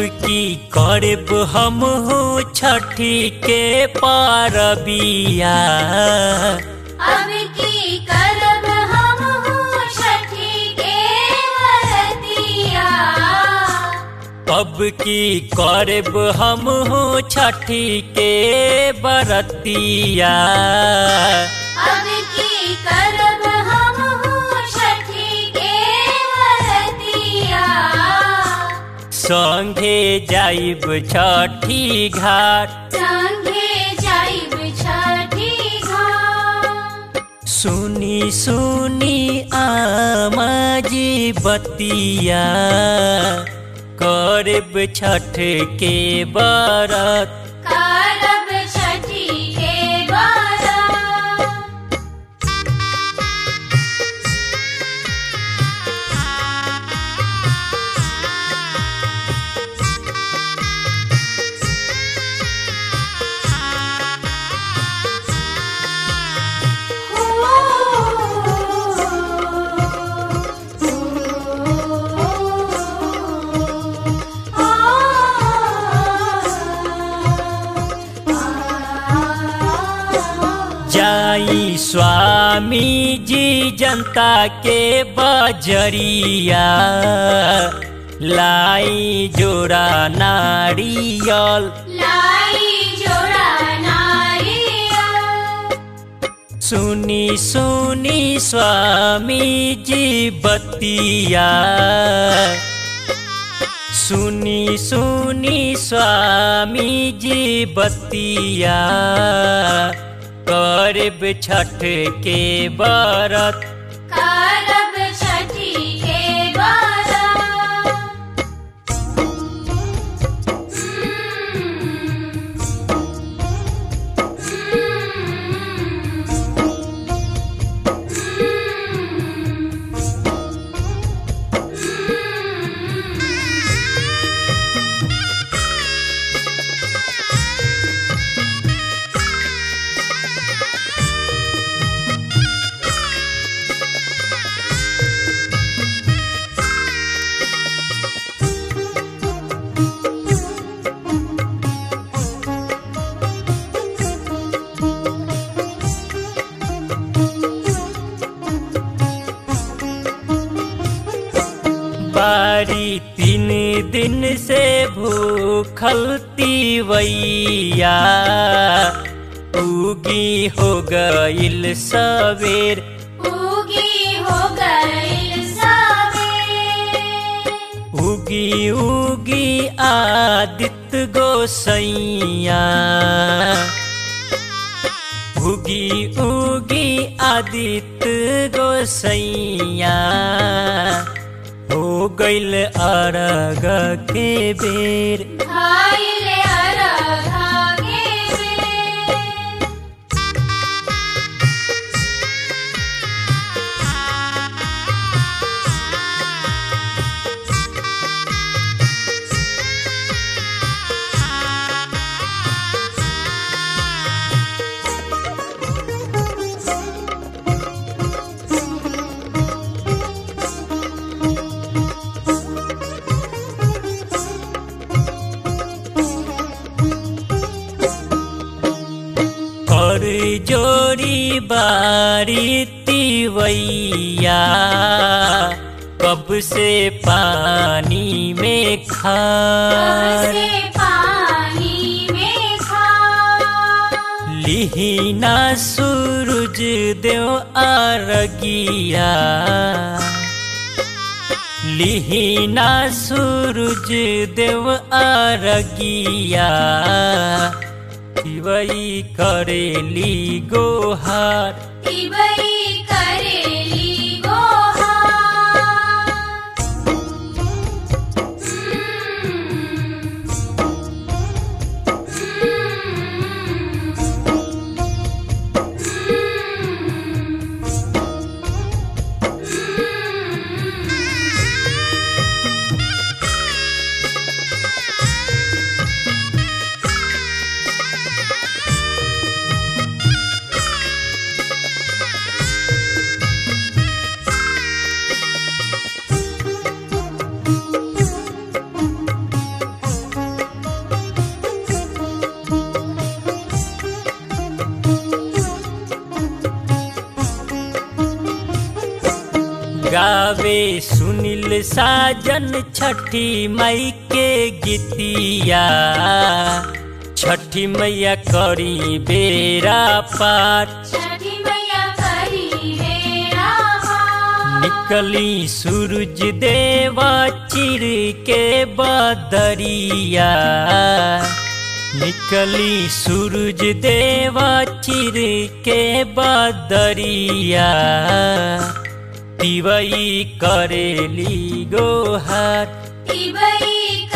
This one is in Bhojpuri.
की करब हम हो छठी के पारबिया अब की करब हम हो छठी के वरतिया अब की करब हम हो छठी के बरतिया अब की करब हम हो छठी के वरतिया संगे जाइब छठी घाट संगे जाइब छठी घाट सुनी सुनी आमाजी बतिया करब छठ के बरत करब छठी के बरत जाई स्वामी जी जनता के बजरिया लाई जोड़ा नारियल लाई जोड़ा नारियल सुनी सुनी स्वामी जी बतिया सुनी सुनी स्वामी जी बतिया करब छठ के बरत करब छठी के बरत बारी तीन दिन से भूखल तीवैया उगी हो गईल सवेर उगी हो गई सवेर उगी उगी आदित्य गोसैया उगी उगी आदित्य गोसैया हो गईल अरग के बेर खाइले अरघा के बेर कर जोरी बारी तिवैया कब से पानी में खा से पानी में खा लिहिना सूरज देव आरगिया लिहिना सूरज देव आरगिया तिवई करेली गोहार तिबई करेली गोहार गावे सुनील साजन छठी मई के गीतिया छठी मैया करी बेरा पार छठी मैया करी बेड़ा पार निकली सूरज देवा चिर के बदरिया निकली सूरज देवा चिर के बदरिया तिवई करेली गोहार तिबई